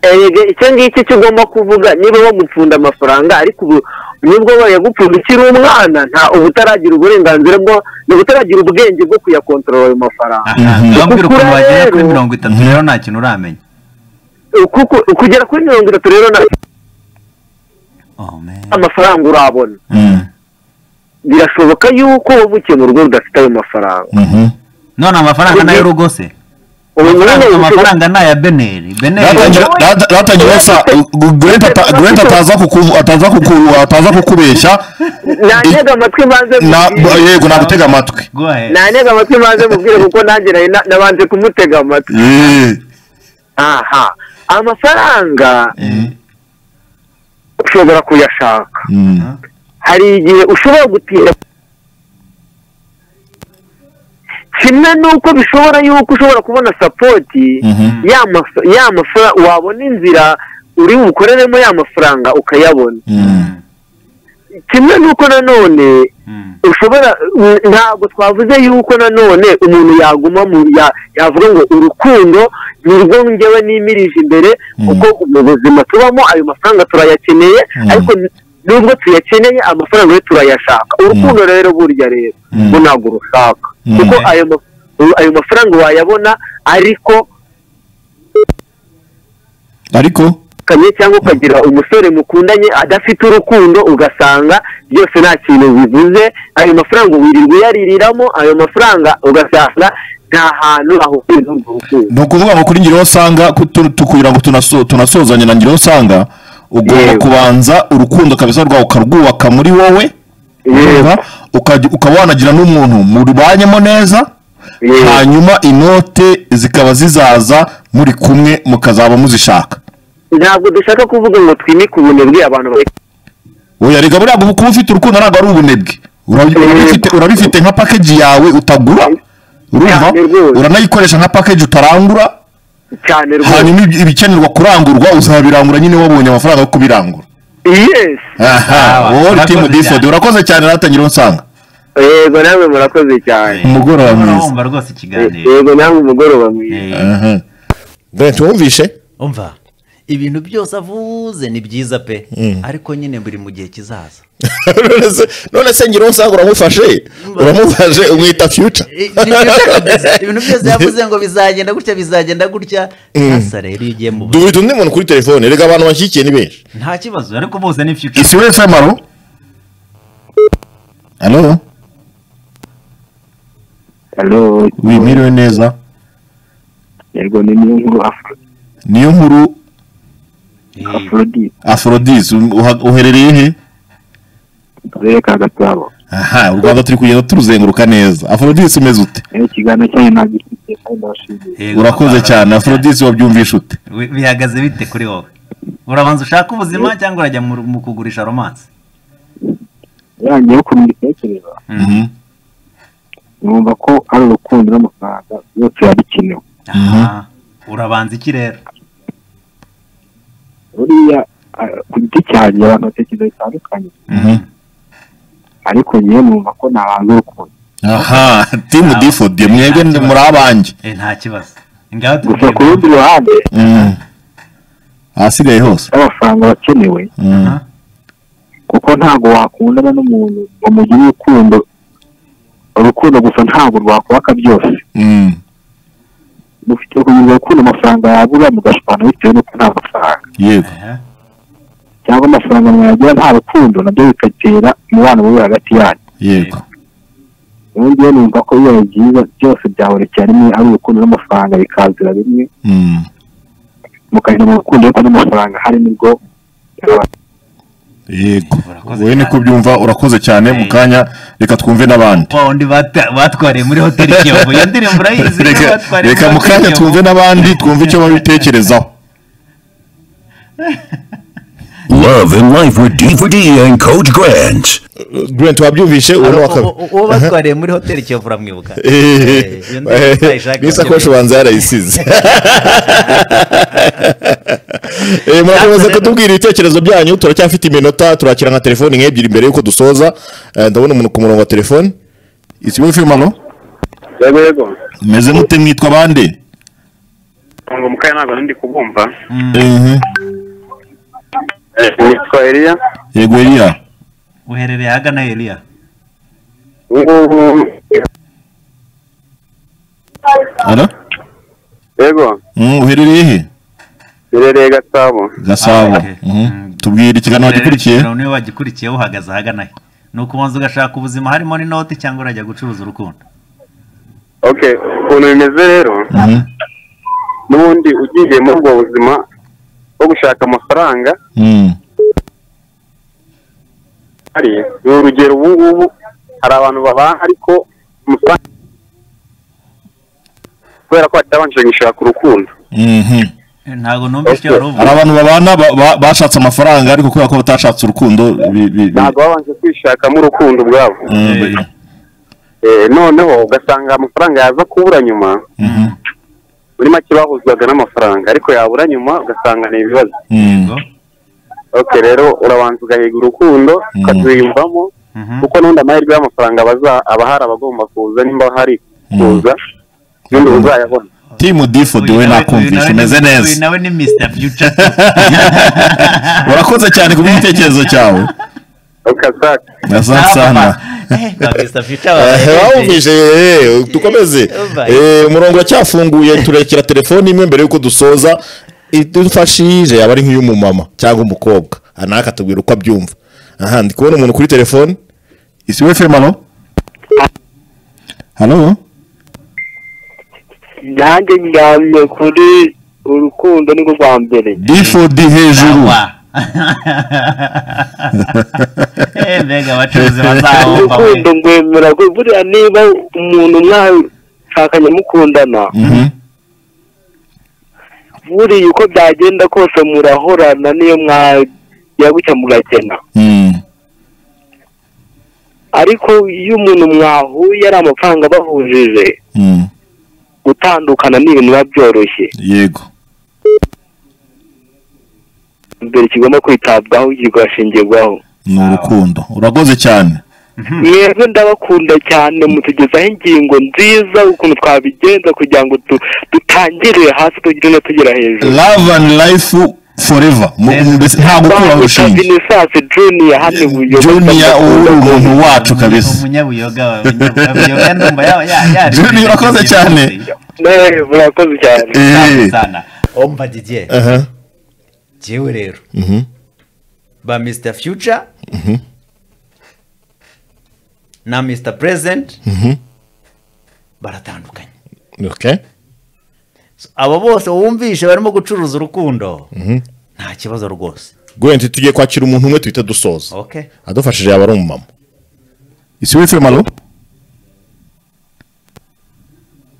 erega icyo ngicyo cyo ugomba kuvuga niba bamupfunda amafaranga ariko ubu nubwo bayagupfunda ukiri umwana nta uba utaragira uburenganzira bwo uba utaragira ubwenge bwo kuyakontorora ayo mafaranga urambwira ukuntu Utukura wagera kuri rero. mirongo itatu rero nta kintu uramenya kuko kugera kuri mirongo itatu rero na oh man amafaranga urabona birashoboka yuko waba ukeneye urugo rudafite ayo mafaranga none amafaranga nayo urugo se ubu amafaranga nyine amafaranga ni aya beneri beneri Natangira- nat- natangira sa Grant ata- Grant ataza kuku- ataza kuku- ataza kukubeshya nantega amatwi mbanze na- mubwire. yego nagutega amatwi go ahead nantega amatwi mbanze mubwire kuko nanjye nari na- nabanje kumutega amatwi Eh, aha amafaranga ushobora kuyashaka hari igihe ushobora gutinda kimwe n'uko bishobora yuko ushobora kubona sapoti ya maf- ya mafaranga wabona inzira uri bukoreremo ya mafaranga ukayabona kimwe n'uko nanone Mm. ushobora ntabwo twavuze yuko nanone umuntu yaguma mu ya- yavuga ngo urukundo ni rwo ngewe nimirije imbere kuko mu buzima tubamo ayo mafaranga turayakeneye ariko nubwo tuyakeneye amafaranga yo turayashaka urukundo rero burya rero rwo ntabwo urushaka kuko ayo ma- ayo mafaranga wayabona ariko ariko ukanye cyangwa ukagira umusore mukundanye adafite urukundo ugasanga byose nta kintu bivuze ayo mafaranga wirirwa uyaririramo ayo mafaranga ugasanga nta hantu ahubwira urwo rukundo ni ukuvuga ngo kuri ngiro usanga kugira ngo tunaso- tunasozanye na ngiro usanga ugomba Yego. kubanza urukundo kabisa rwawe ukarwubaka muri wowe yego urumva? Ukajya- ukaba wanagira n'umuntu mubanyemo neza Yego. hanyuma inote zikaba zizaza muri kumwe mukazaba muzishaka ntabwo dushaka kuvuga ngo twimike ubunebwe abantu bari- oya rega buriya kuba kuba ufite urukundo ntabwo ari ubunebwe Urabi- urabifite- urabifite nka package yawe utagura urumva Cyane rwose. uranayikoresha nka package utarangura cyane rwose hanyuma ib- ibikenerwa kurangurwa uzabirangura nyine wabonye amafaranga yo kubirangura yes aha Sawa, wowe urakoze timu disodi cyane. urakoze cyane natangira nsanga yego namwe murakoze cyane umugoroba mwiza urumva rwose ikiganiro yego namwe umugoroba mwiza Eh, Aha. Brent wumvishe umva ibintu byose avuze ni byiza pe ariko nyine buri mu gihe kizaza none se- none se ngira usanga uramufashe uramufashe umwita future I- ibintu- ibintu byose yavuze ngo bizagenda gutya bizagenda gutya ntasa rero iyo ugiye mu bu- dubita undi muntu kuri telefone reka abantu bashyigikiye ni benshi nta kibazo ariko bose ni future isi wese maro hano hano wimiriwe neza yego ni niyo nkuru Afro- niyo nkuru Eh, afrodite aforodisi uherereye he akarere ka gasabo aha u rwanda turi kugenda turuzenguruka neza aforodisi umeze ute rero ikiganiro cyanyu nagifite kandi ndabashimiye eh, urakoze Barbara. cyane aforodisi wabyumvishe ute Bi- bihagaze bite kuri wowe urabanza ushaka ubuzima cyangwa urajya mu mu kugurisha romanse yanjyeho ukuntu mbitekereza numva ko ari urukundo n'amafaranga byose yabikenewe Aha. urabanza iki rero buriya ah, ku giti cyanjye abantu batekereza bitandukanye ariko ngewe numva ko nabanza urukundo aha timu difodi mwebwe ni- muri abanjye Eh, nta kibazo ngaho gusa ku tubwire rundi ruhande Mm. ahasigaye hose n'amafaranga bakenewe Mm. Aha. kuko ntabwo wakundana n'umuntu ngo mugire urukundo urukundo gusa ntabwo rwakubaka byose Mm. mufite kugira urukundo amafaranga yabura mugashwana bitewe n'uko nta mafaranga yego Aha. cyangwa amafaranga mwagira nta rukundo nabyo bigatera umubano mubi hagati yanyu yego ubu ngewe numva ko bibaye byiza byose byahorokera rimwe ari urukundo n'amafaranga bikazira rimwe Mm. mukajya mu rukundo ariko n'amafaranga hari nibwo yego Urakoze wowe niko cyane. ubyumva urakoze cyane mu Eh. kanya reka twumve n'abandi wa wundi bata- batwariye muri hoteli kiyovu iyo ndirimbo urayizi niyo Reka- batwariye reka muri mu hoteli kanya Kiyovu. twumve n'abandi twumve icyo babitekerezaho Love and Life with D4D and Coach Grant. Brent wabyumvishe uwo ni uwa kabiri U- u- uwo batwariye muri hoteli kiyovu uramwibuka Eh, iyo ndirimbo utayishaka n'isakoshi ubanza yarayisize Eh, murakomeza kutubwira ibitekerezo byanyu turacyafite iminota turakira nka telefoni nk'ebyiri mbere y'uko dusoza Eh, ndabona umuntu ku murongo wa telefoni isi wese maro yego yego meze mute mwitwa bande ngo mukaye ntabwo ndi kubumva Ehe. nitwa eliya yego eriya uherereye ahagana heriya ubungubu ara yego Mm, uherereye he Irereye Gasabo. gasabo Okay. Mhm. tubwira ikiganiro gikurikiye Rero niwe wagikurikiyeho uhagaze ahagana he ni ukubanza ugashaka ubuzima harimo n'inoti cyangwa urajya gucuruza urukundo Okay, ukuntu bimeze rero Mhm. n'ubundi ugiye muri ubwo buzima bwo gushaka amafaranga Mhm. hari ni urugero ubu ngubu hari abantu babaha ariko amafaranga kubera ko batabanje gushaka urukundo Mhm. ntabwo numva icyo wari hari uvuga abantu babana ba- ba- bashatse amafaranga ariko kubera ko batashatse urukundo bi- bi- bi- ntabwo babanje kwishakamo urukundo ubwabo Mhm. Eh, noneho ugasanga amafaranga yaza kubura nyuma Mhm. muri make bahuzwaga n'amafaranga ariko yabura nyuma ugasanga ni ibibazo Mhm. oke rero urabanza ugahiga urukundo ukaziyumvamo Mhm. kuko n'undi amahirwe y'amafaranga baza- aba hari abagomba kuza nimba hari kuza n'undi uzayabona timu difodi Uyu we nawe- nakumvisha uyu nawe umeze ni- neza uyu nawe ni mr future urakoze cyane ku bw'igitekerezo cyawe ukazaka Asante sana wumvise eh, dukomeze Umva. Eh, umurongo uracyafunguye turekera telefoni imwe mbere yuko dusoza idufashije yaba ari nk'iy'umumama cyangwa umukobwa aha nawe akatubwira uko abyumva aha ndi kubona umuntu kuri telefone isi we fema alo halo nanjye ndyamye kuri urukundo ni rwo rwa mbere difodi hejuru mbega abacuruzi bazahomba we urukundo ngwemera ko buriya niba umuntu mwashakanye mukundana Mhm. buriya uko byagenda kose murahorana niyo mwajya gutya mugakena Mm. ariko iyo umuntu mwahuye ari amafaranga bahujije Mm. gutandukana ni ibintu biba byoroshye yego mbere kigomba kwitabwaho kigashingirwaho ni urukundo urakoze cyane mwebwe ndabakunda cyane mutugezaho ingingo nziza ukuntu twabigenza kugira ngo tu- dutangirire hasi tugire no tugera hejuru love and life forever Mu- mu- mbese nta gukuraho urushinge vinisasi juniya hano ibuye juniya ubu ni umuntu wacu kabisa umunyabuyoga we, umunyabuyoga ndumva yaba ya- ya- Junior, urakoze cyane. murakoze cyane Eh. sana omba didier aha jewe rero Mhm. ba mr future na mr president baratandukanye okay So, abo bose wumvishe barimo gucuruza urukundo nta kibazo rwose gwenti tugiye kwakira umuntu umwe tuhita dusoza okay adufashije yaba ari umumama isi we fema alo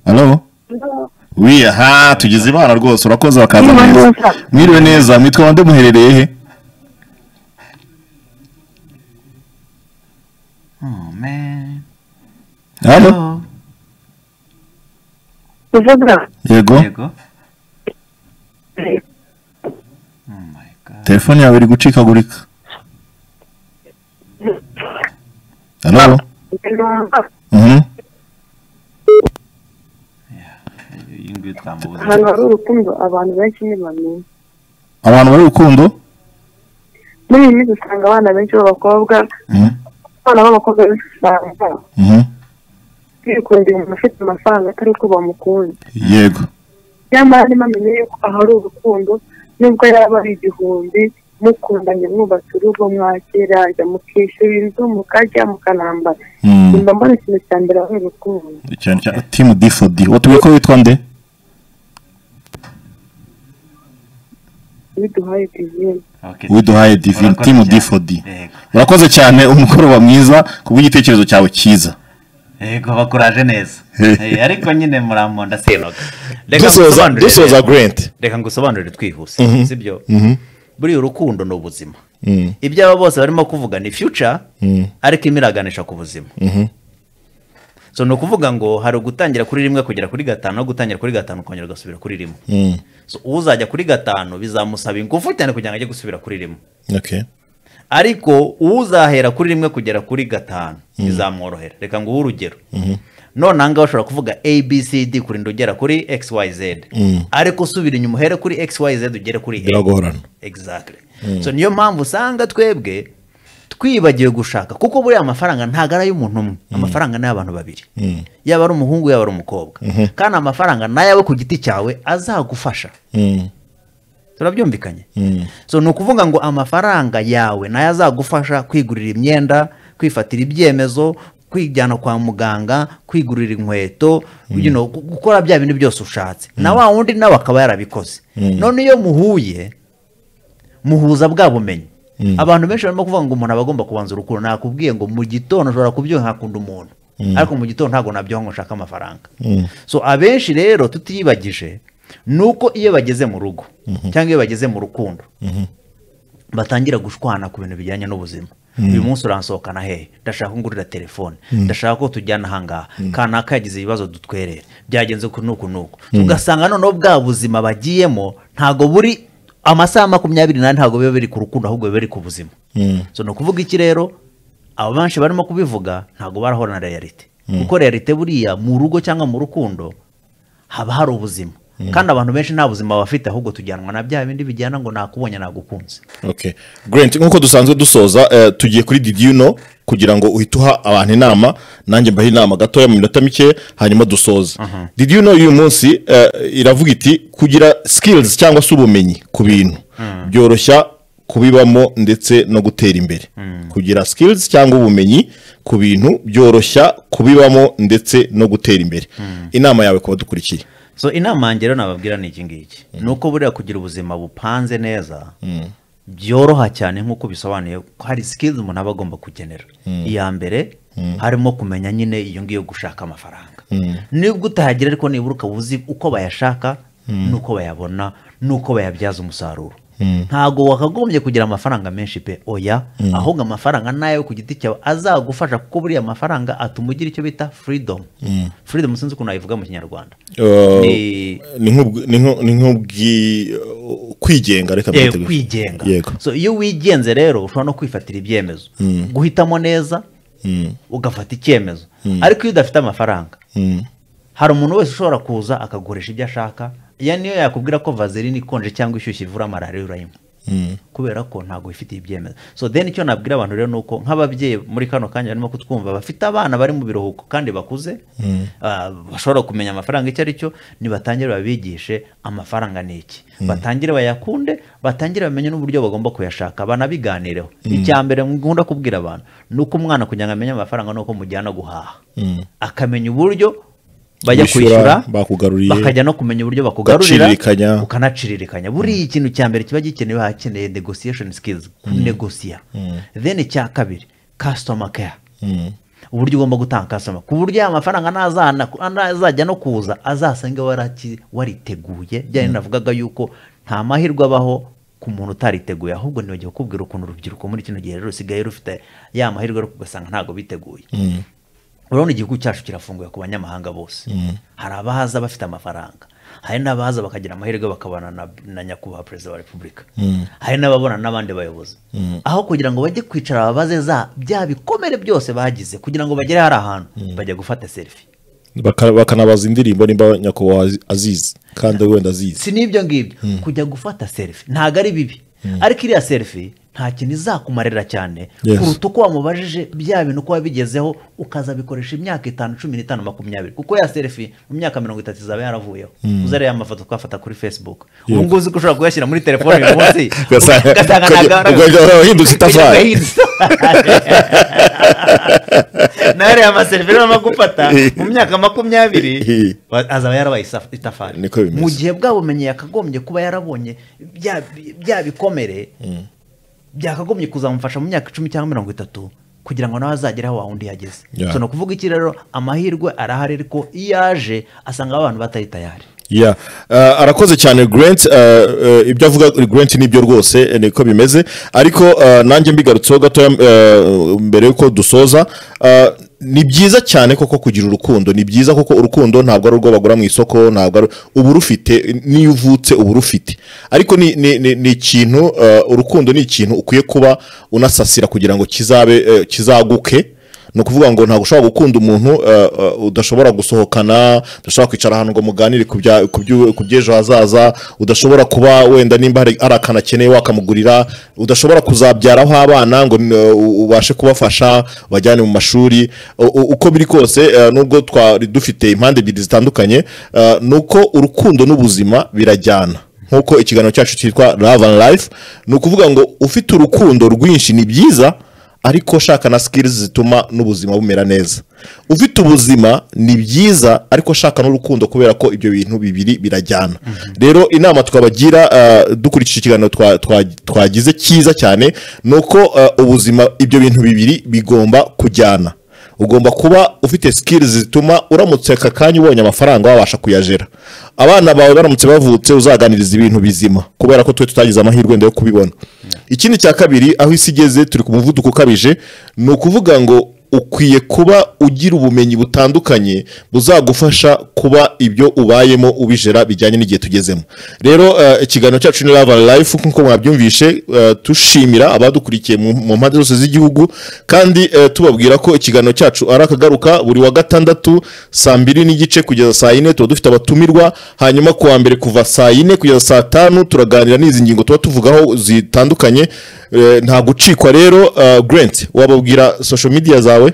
halo wiya ha tugize ibana rwose urakoze bakaza neza mwiriwe neza mwitwa bande muherereye he oh man halo Hello. yego yego oh my god telefone yawe iri gucikagurika halo Mhm. iyi ngiyi twamubuze ahantu hari urukundo abantu benshi ntibamenya abantu bari urukundo muri iyi minsi usanga abana benshi b'abakobwa Mhm. abana b'abakobwa benshi usanga Mhm. bikundira umuntu ufite amafaranga atari uko bamukunda yego nyamara ntibamenye yuko ahari urukundo nubwo yaba ari igihumbi mukundanye mwubatse urugo mwakira mukishyura inzu mukarya mukanambara Mhm. nimba mbona ikintu cya mbere ari urukundo cyane cyane timu difodi watubwiye ko witwa nde biduhaye divine okay widuhaye divini Urakoze timu cyane. difodi yego urakoze cyane umukoroba mwiza ku bw'igitekerezo cyawe cyiza yego bakuraje neza Eh, ariko nyine muramunda sinoga reka dusoza ngusobanurire dusoza rero. gwenti reka ngusobanurire twihuse sibyo buriya urukundo ni ubuzima ibyaba bose barimo kuvuga ni future ariko imiraganisha ku buzima so ni ukuvuga ngo hari ugutangira kuri rimwe kugera kuri gatanu no gutangira kuri gatanu ukongera ugasubira kuri rimwe so uzajya kuri gatanu bizamusaba ingufu cyane kugira ngo ajye gusubira kuri rimwe okay ariko uzahera kuri rimwe kugera kuri gatanu bizamworohera reka nguhe urugero none aha ngaha ushobora kuvuga abcd kurinda ugera kuri xyz ariko usubira inyuma uhere kuri xyz ugere kuri a biragorana exactly so niyo mpamvu usanga twebwe twibagiwe gushaka kuko buriya amafaranga ntabwo ari ay'umuntu umwe amafaranga ni ay'abantu babiri yaba ari umuhungu yaba ari umukobwa kandi amafaranga ni ayawe ku giti cyawe azagufasha turabyumvikanye Mm. so ni ukuvuga ngo amafaranga yawe nayo azagufasha kwigurira imyenda kwifatira ibyemezo kwijyana kwa muganga kwigurira inkweto you know, gu- gukora bya bintu byose ushatse na wa wundi nawe akaba yarabikoze none iyo muhuye muhuza bwa bumenyi abantu benshi barimo kuvuga ngo umuntu aba agomba kubanza urukundo nakubwiye ngo mu gitondo ushobora kubyonka hakunda umuntu ariko mu gitondo ntabwo nabyonka ngo nshake amafaranga so abenshi rero tutiyibagije ni uko iyo bageze mu rugo cyangwa iyo bageze mu rukundo batangira gushwana ku bintu bijyanye n'ubuzima uyu munsi uransohokana hehe ndashaka ko ngurira telefone ndashaka ko tujyana ahangaha kanaka yagize ibibazo dutwerere byagenze uku n'uku n'uku ugasanga noneho bwa buzima bagiyemo ntabwo buri amasaha makumyabiri n'ane ntabwo biba biri ku rukundo ahubwo biba biri ku buzima so ni ukuvuga iki rero abo benshi barimo kubivuga ntabwo barahura na realite kuko realite buriya mu rugo cyangwa mu rukundo haba hari ubuzima kandi abantu benshi nta buzima bafite ahubwo tujyanwa na bya bindi bijyana ngo nakubonye nagukunze Okay. Grant nk'uko dusanzwe dusoza eh, tugiye kuri did you know kugira ngo uhite uha abantu inama nanjye mbaha inama gatoya mu minota mike hanyuma dusoze did you know y'uyu munsi eh, iravuga iti kugira skills cyangwa se ubumenyi ku bintu byoroshya kubibamo ndetse no gutera imbere kugira skills cyangwa ubumenyi ku bintu byoroshya kubibamo ndetse no gutera imbere inama yawe ku badukurikiye so inama yanjye rero nababwira ni iki ngiki ni uko buriya kugira ubuzima bupanze neza byoroha cyane nk'uko bisobanuye ko hari sikilizi umuntu aba agomba kugenera iya mbere harimo kumenya nyine iyo ngiyo gushaka amafaranga nibwo utahagira ariko nibura ukaba uzi uko bayashaka n'uko bayabona n'uko bayabyaza umusaruro ntabwo wakagombye kugira amafaranga menshi pe oya ahubwo amafaranga nayo ku giti cyawe azagufasha kuko buriya amafaranga atuma ugira icyo bita furidomu furidomu sinzi ukuntu wayivuga mu kinyarwanda Eh, Ni- ni nk'ubw- ni nk'u- ni nk'ubwi uh, kwigenga reka Eh, mbyite gutyo. kwigenga yego so iyo wigenze rero ushobora no kwifatira ibyemezo guhitamo neza ugafata icyemezo ariko iyo udafite amafaranga hari umuntu wese ushobora kuza akagurisha ibyo ashaka iyo niyo yakubwira ko vaseline ikonje cyangwa ishyushye ivura malariya urayinywa kubera ko ntabwo wifitiye ibyemezo so then icyo nabwira abantu rero ni uko nk'ababyeyi muri kano kanya barimo kutwumva bafite abana bari mu biruhuko kandi bakuze ah, bashobora kumenya amafaranga icyo ari cyo nibatangire babigishe amafaranga ni iki batangire bayakunde batangire bamenye n'uburyo bagomba kuyashaka banabiganireho icya mbere nkunda kubwira abantu ni uko umwana kugira ngo amenye amafaranga ni uko mujyana guhaha akamenya uburyo bajya Wishyura, kwishyura bakugaruriye. bakajya no kumenya uburyo bakugarurira Ugacirikanya. ukanaciririkanya buriya ikintu cya mbere kiba gikenewe hakeneye negotiation skills kunegosiya then icya kabiri customer care uburyo ugomba gutanga customer ku buryo ya mafaranga nazana- nazajya no kuza azasanga waraki- wariteguye byari navugaga yuko nta mahirwe abaho ku muntu utariteguye ahubwo ntibagiye kukubwira ukuntu urubyiruko muri kino gihe rero rusigaye rufite ya mahirwe ariko ugasanga ntabwo biteguye urabona igihugu cyacu kirafunguye ku banyamahanga bose hari abahaza bafite amafaranga hari n'abaza bakagira amahirwe bakabana na, na nyakubahwa perezida wa repubulika hari n'ababona n'abandi bayobozi aho kugira ngo bajye kwicara babaze za bya bikomere byose bagize kugira ngo bagere hari ahantu bajya gufata serifi Baka- bakanabaza indirimbo nimba nyakubahwa azi- azizi kandi wenda azizi si n'ibyo ngibyo kujya gufata serifi ntabwo ari bibi ariko iriya serifi nta kintu izakumarira cyane Yes. kuruta uko wamubajije bya bintu uko wabigezeho ukazabikoresha imyaka itanu cumi n'itanu makumyabiri kuko ya serifi mu myaka mirongo itatu izaba yaravuyeho uza rero ya mafoto twafata kuri facebook ubu ngubu uzi ko ushobora kuyashyira muri telefone uyu munsi Ugasanga- ugasanga ntabwo ugasanga warahindutse itafari. nawe reba amaserifi rero arimo gufata mu myaka makumyabiri wa- azaba yarabaye isa- itafari Niko bimeze. mu gihe bwa bumenyi yakagombye kuba yarabonye bya- bya bikomere byakagombye kuzamufasha mu myaka icumi cyangwa mirongo itatu kugira ngo nawe azagere aho wawundi yageze Yeah. so ni ukuvuga iki rero amahirwe arahari ariko iyo aje asanga abantu batari tayari ya Eh, arakoze cyane grant eh, eh, ibyo avuga kuri grant nibyo rwose eh, niko bimeze ariko eh, nanjye mbigarutseho gatoya eh, mbere yuko dusoza eh, ni byiza cyane koko kugira urukundo ni byiza koko urukundo ntabwo ari urwo bagura mu isoko ntabwo ari uba urufite n'iyo uvutse uba urufite ariko ni, ni, ni, ni ikintu eh, urukundo ni ikintu ukwiye kuba unasasira kugira ngo kizabe eh, kizaguke ni ukuvuga ngo ntabwo ushobora gukunda umuntu eh, eh, udashobora gusohokana udashobora kwicara ahantu ngo muganire ku bya- ku byu- ku by'ejo hazaza udashobora kuba wenda nimba hari hari akantu akeneye wakamugurira udashobora kuzabyaraho abana ngo eh, u- ubashe kubafasha bajyane mu mashuri U- u- uko biri kose eh, nubwo twari dufite impande ebyiri zitandukanye eh, ni uko urukundo n'ubuzima birajyana nk'uko ikiganiro cyacu cyitwa love and life ni ukuvuga ngo ufite urukundo rwinshi ni byiza ariko shaka na sikirizi zituma n'ubuzima bumera neza ufite ubuzima ni byiza ariko shaka n'urukundo kubera ko ibyo bintu bibiri birajyana rero inama twabagira ah, dukurikije ikiganiro twa- twa- twagize cyiza cyane ni uko ah, ubuzima ibyo bintu bibiri bigomba kujyana ugomba kuba ufite sikirizi zituma uramutse aka kanya ubonye amafaranga wabasha kuyajera abana bawe baramutse bavutse uzaganiriza ibintu bizima kubera ko twe tutagize amahirwe wenda yo kubibona ikindi cya kabiri aho isi igeze turi ku muvuduko ukabije ni ukuvuga ngo ukwiye kuba ugira ubumenyi butandukanye buzagufasha kuba ibyo ubayemo ubijera bijyanye n'igihe tugezemo rero eh, ikiganiro cyacu ni lava life nk'uko mwabyumvishe eh, dushimira abadukurikiye mu mu mpande zose z'igihugu kandi eh, tubabwira ko ikiganiro cyacu ari akagaruka buri wa gatandatu saa mbiri n'igice kugeza saa yine tuba dufite abatumirwa hanyuma ku wa mbere kuva saa yine kugeza saa tanu turaganira n'izi ngingo tuba tuvugaho zitandukanye eh, nta gucikwa rero eh, grant wababwira social media zawe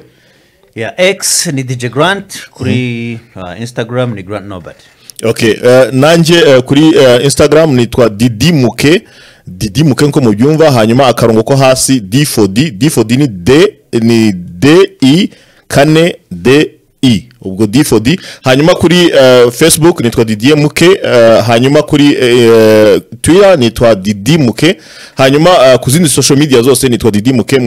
ya egisi ni dj garanti kuri ah, instagram ni garanti nobody okay eh, nanjye eh, kuri eh, instagram nitwa didimuke didimuke nko mubyumva hanyuma akarongo ko hasi d for d d for d ni d ni d i kane d i ubwo d for d hanyuma kuri eh, facebook nitwa didimuke eh, hanyuma kuri eh, twitter nitwa didimuke hanyuma eh, ku zindi social media zose nitwa didimuke